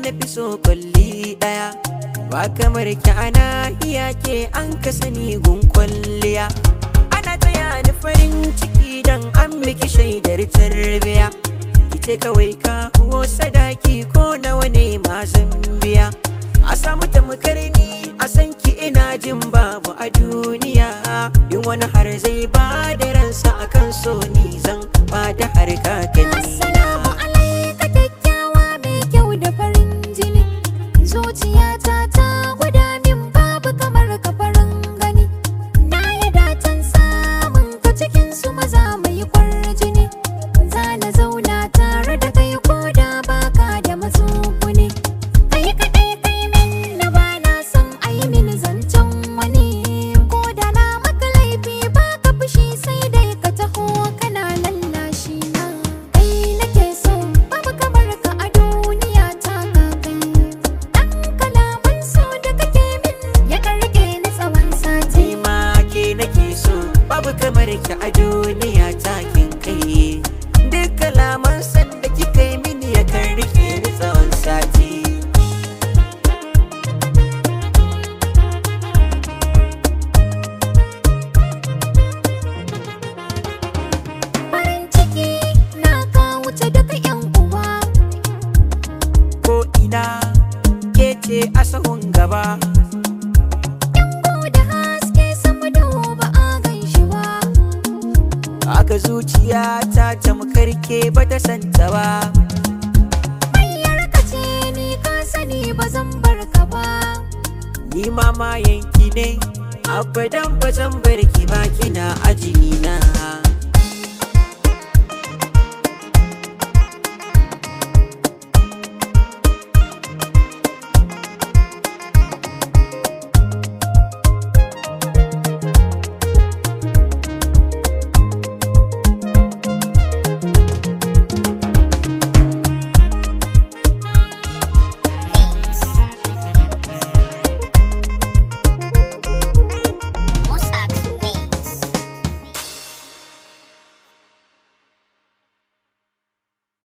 na fi so kwalli daya ba kamar ki ana iya ke an ka sani gun kwalliya ana taya ni farin ciki dan an miki shaidar tarbiya kice kawai ka ko sadaki ko nawa ne ma zan biya a samu tamkar ni a san ki ina jin babu a duniya in wani har zai ba da ransa akan so ni zan ba da harka Assalamu alaika kyakkyawa mai kyau da farin jini Zuciyata ta gwada min babu kamar ka farin gani Na yi datan samun ka cikin su maza mai kwarjini Za na zauna tare da kai ko da baka da matsuguni Kai kaɗai kai min na ba na son ai min zancen wani Ko da na maka laifi baka fushi sai dai ka taho kana lallashi na Kai nake so babu kamar ka a duniya ta ka kai Dan kalaman so da kake min ya karke ni tsawon sati Ni ma ke nake so babu kamar ki a duniya ta kin kai duk kalaman san da kika yi mini ya kan rike ni tsawon sati Farin ciki na ka wuce duka yan uwa ko ina ke ce a sahun gaba Yango da haske sama duba a ganshi ba aka zuciya ta tamkar ke bata santa ba Hanyar ka ce ni ka sani ba zan bar ka ba ni ma ma yanki ne abadan ba zan bar ki ba kina ajini na